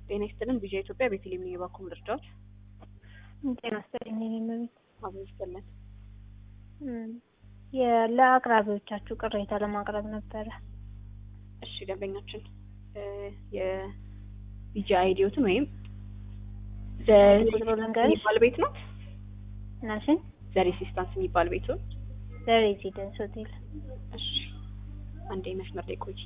ጤና ይስጥልን። ቪዥን ኢትዮጵያ ቤተልሔም ነኝ። የባኮ ምርጫዎች ጤና ይስጥልኝ። እኔ መቤት አብሮ ይስጥልን። ለአቅራቢዎቻችሁ ቅሬታ ለማቅረብ ነበረ። እሺ ደንበኛችን የቪጂ አይዲዮትን ወይም ቁጥሩ ልንገርሽ? የሚባል ቤት ነው ናሽን ዘ ሬሲስታንስ የሚባል ቤቱን ለሬዚደንስ ሆቴል እሺ አንዴ መስመር ላይ ቆይ።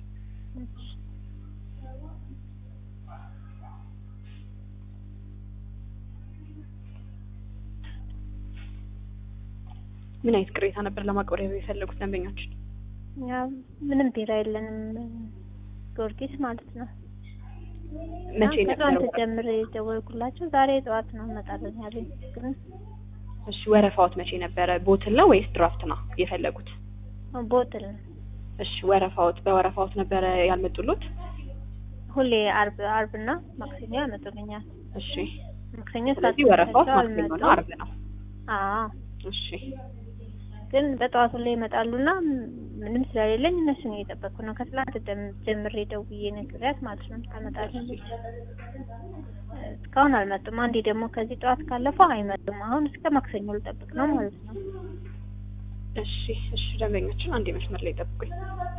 ምን አይነት ቅሬታ ነበር ለማቅረብ የፈለጉት ደንበኛችን? ያው ምንም ቢራ የለንም ጊዮርጊስ ማለት ነው። መቼ ነበር? ከትናንት ጀምሬ የደወልኩላቸው ዛሬ ጠዋት ነው እመጣለን ያለኝ። ግን እሺ ወረፋዎት መቼ ነበረ? ቦትል ነው ወይስ ድራፍት ነው የፈለጉት? ቦትል ነው እሺ ወረፋዎት በወረፋዎት ነበረ ያልመጡሉት? ሁሌ አርብ አርብና ማክሰኞ ያመጡልኛል። እሺ ማክሰኞ ስለዚህ ሰዓት ወረፋዎት ሰጥተው ማክሰኞ ነው፣ አልመጡም። አርብ ነው። አዎ እሺ ግን በጠዋቱ ላይ ይመጣሉና ምንም ስለሌለኝ እነሱን እየጠበቅኩ ነው። ከትላንት ደም- ጀምሬ ደውዬ ነግሬያት ማለት ነው ታመጣለች። እስካሁን አልመጡም። አንዴ ደግሞ ከዚህ ጠዋት ካለፈው አይመጡም። አሁን እስከ ማክሰኞ ልጠብቅ ነው ማለት ነው። እሺ እሺ ደንበኛችን አንዴ መስመር ላይ ጠብቁኝ።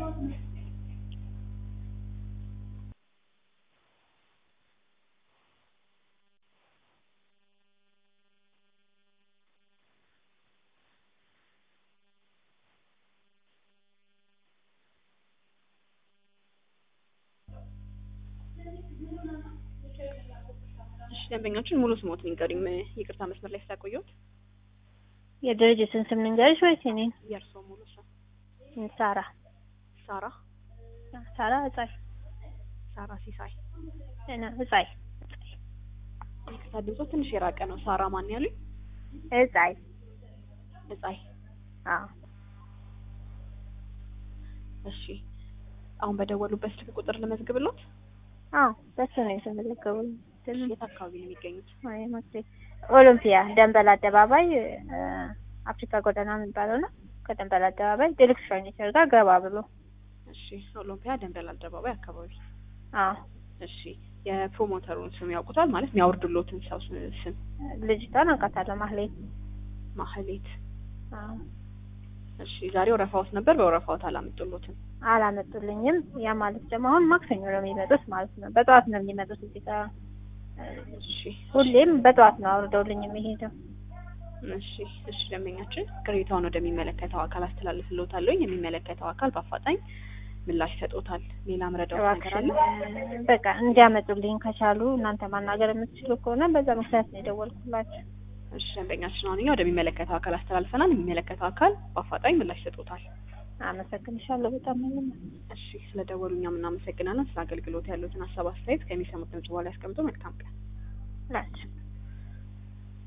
እሺ ደንበኛችን ሙሉ ስሞት ንገሪኝ። ይቅርታ መስመር ላይ ስላቆየሁት። የድርጅትን ስም ልንገርሽ ወይስ እኔን? የእርስዎ ሙሉ ስም? ሳራ ሳራ ሳራ እጻይ ሳራ ሲሳይ። እና እጻይ ይቅርታ ድምጾ ትንሽ የራቀ ነው። ሳራ ማን ያሉኝ? እጻይ እጻይ። አዎ እሺ አሁን በደወሉበት ስልክ ቁጥር ልመዝግብሎት? አዎ በሱ ነው የተመዘገበው። እሺ የት አካባቢ ነው የሚገኙት? አይ ማክሴ ኦሎምፒያ ደንበል አደባባይ እ፣ አፍሪካ ጎዳና የሚባለው ነው። ከደንበል አደባባይ ዴሉክስ ፈርኒቸር ጋር ገባ ብሎ እሺ ኦሎምፒያ ደንበል አደባባይ አካባቢ። አዎ እሺ የፕሮሞተሩን ስም ያውቁታል? ማለት የሚያወርዱሎትን ሰው ስ- ስም? ልጅቷን አውቃታለሁ ማህሌት። ማህሌት። አዎ እሺ ዛሬ ወረፋዎት ነበር፣ በወረፋዎት አላመጡሎትም። አላመጡልኝም። ያ ማለት ደግሞ አሁን ማክሰኞ ነው የሚመጡት ማለት ነው። በጠዋት ነው የሚመጡት እዚህ ጋር እ፣ እሺ ሁሌም በጠዋት ነው አውርደውልኝ የሚሄደው። እሺ እሺ ደንበኛችን ቅሬታውን ወደሚመለከተው አካል አስተላልፍልዎታለሁ። የሚመለከተው አካል በአፋጣኝ ምላሽ ይሰጦታል። ሌላ ምረዳዎት ነገር አለ? እባክሽን በቃ እንዲያመጡልኝ ከቻሉ እናንተ ማናገር የምትችሉ ከሆነ በዛ ምክንያት ነው የደወልኩላችሁ። እሺ ደንበኛችን አሁን እኛ ወደሚመለከተው አካል አስተላልፈናል። የሚመለከተው አካል በአፋጣኝ ምላሽ ይሰጦታል። አመሰግንሻለሁ በጣም ምንም እሺ ስለደወሉ እኛም እናመሰግናለን። ስለ አገልግሎት ያሉትን ሀሳብ አስተያየት ከሚሰሙት ድምጽ በኋላ ያስቀምጡ። መልካም ቀን። ናቸው